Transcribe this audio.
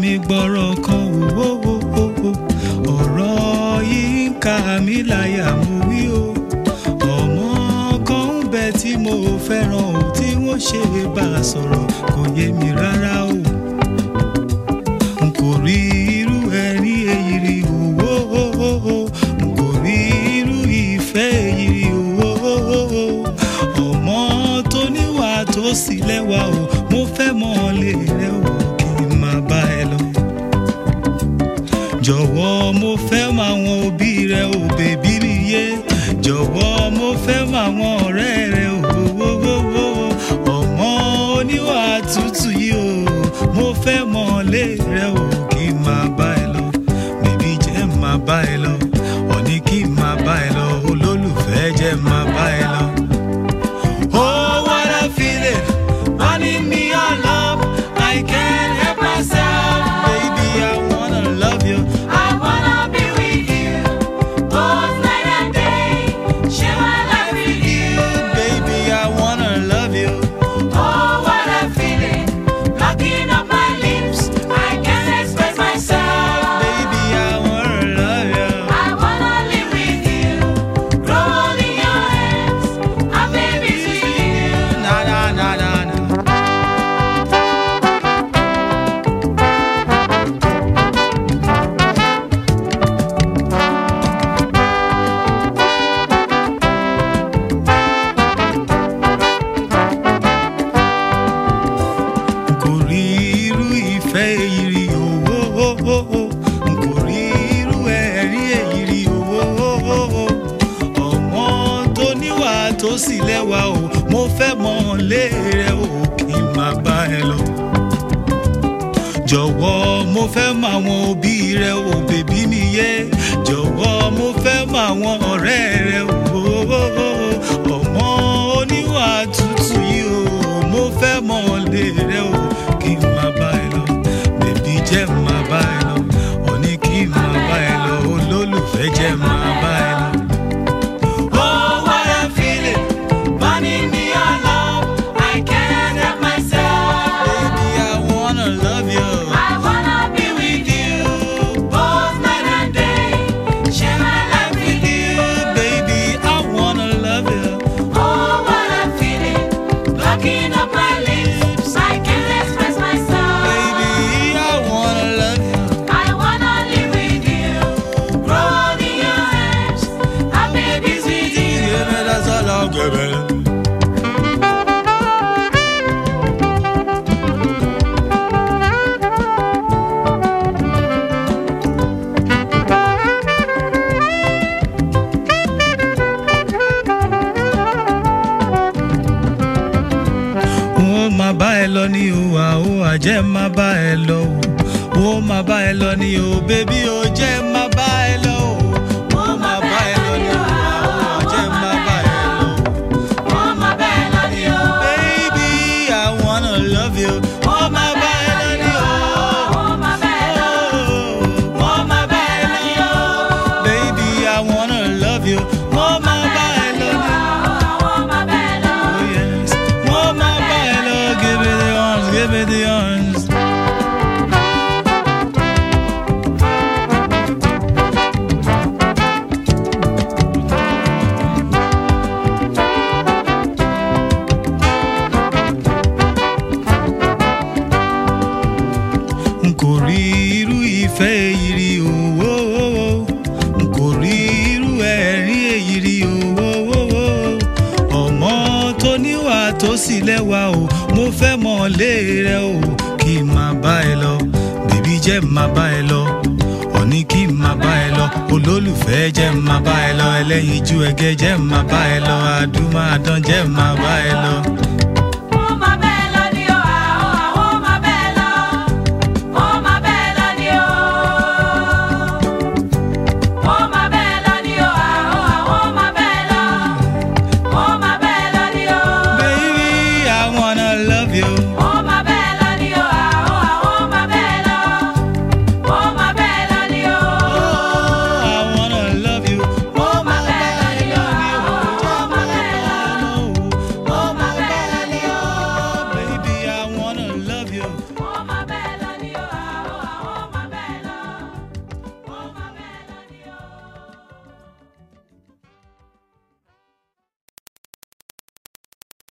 mi gbọ́rọ̀ kan wò ó ó ó ọ̀rọ̀ yìí ń ka mi láyà mo wí o ọmọ kan ń bẹ tí mo fẹ́ràn o tí wọ́n ṣe bá a sọ̀rọ̀ kò yé mi rárá o n kò rí irú ẹ̀rí èyí rí o ó ó ó n kò rí irú ìfẹ́ èyí rí o ó ó ó ọmọ tó níwà tó sì lẹ́wà o mo fẹ́ mọ̀ lé rẹ o kí n máa bá ẹ lọ jọ̀wọ́ mo fẹ́ mọ àwọn òbí rẹ ò bèbí mi yé jọ̀wọ́ mo fẹ́ mọ àwọn ọ̀rẹ́ rẹ ò wọ́wọ́wọ́ ọmọ oníwà tútù yìí o mo fẹ́ mọ lé rẹ ò kí n máa bá ẹ lọ bèbí jẹ́ máa bá ẹ lọ ọ̀ní kí n máa bá ẹ lọ olólùfẹ́ jẹ́ máa bá ẹ lọ. Oh, what a feeling, running me on love. I can't help myself, baby. I wanna love you. I wanna be with you, both night and day. Share my life with you. Baby, I wanna love you. Oh, what a feeling, blocking up my lips. I can't express myself. Baby, I wanna love you. I wanna live with you, grow old in your hands. I'm babies with you. Na na na na na. n kò rí irú ìfẹ́ èyí rí owó n kò rí irú ẹ̀rí èyí rí owó ọmọ tó níwà tó sì lẹ́wà o mo fẹ́ mọ̀ lé rẹ o kí n máa bá ẹ lọ jọ̀wọ́ mo fẹ́ mọ àwọn òbí rẹ o bèbí mi yé jọ̀wọ́ mo fẹ́ mọ àwọn ọ̀rẹ́ rẹ o ọmọ oníwà tútù yìí o mo fẹ́ mọ lé rẹ o kí n máa bá ẹ lọ bèbí jẹ́ máa bá ẹ lọ òní kí n máa bá ẹ lọ olólùfẹ́ jẹ́ máa bá ẹ lọ. Oh, what a feeling, burning me on love. I can't help myself. Baby, I wanna love you. I wanna be with you, both night and day. Share my life with you. Baby, I wanna love you. Oh, what a feeling, blocking up my lips. I can't express myself. Baby, I wanna love you. I wanna live with you, grow old in your hands. I'm babies with you. Give me that's all I'll give it. wọ́n máa bá ẹ lọ ní o àó àjẹ́ máa bá ẹ lọ o wọ́n máa bá ẹ lọ ní o bébí o jẹ́ máa bá ẹ lọ o wọ́n máa bá ẹ lọ ní o àó àjẹ́ máa bá ẹ lọ o. Oh, my bad, love you. Baby, I wanna love you. Oh, my baby, Oh, my bad, oh, oh, my baby, baby, I wanna love you. Oh, my baby, oh, my bad, oh yes. Oh, my baby, give me the arms, give me the arms. n kò rí irú ìfẹ́ èyí rí owó n kò rí irú ẹ̀rí èyí rí owó ọmọ tó níwà tó sì lẹ́wà o mo fẹ́ mọ̀ lé rẹ o kí n máa bá ẹ lọ bèbí jẹ́ máa bá ẹ lọ ọ̀ní kí n máa bá ẹ lọ olólùfẹ́ jẹ́ máa bá ẹ lọ ẹlẹ́yinjú ẹgẹ́ jẹ́ máa bá ẹ lọ àdúmọ̀ àdán jẹ́ máa bá ẹ lọ.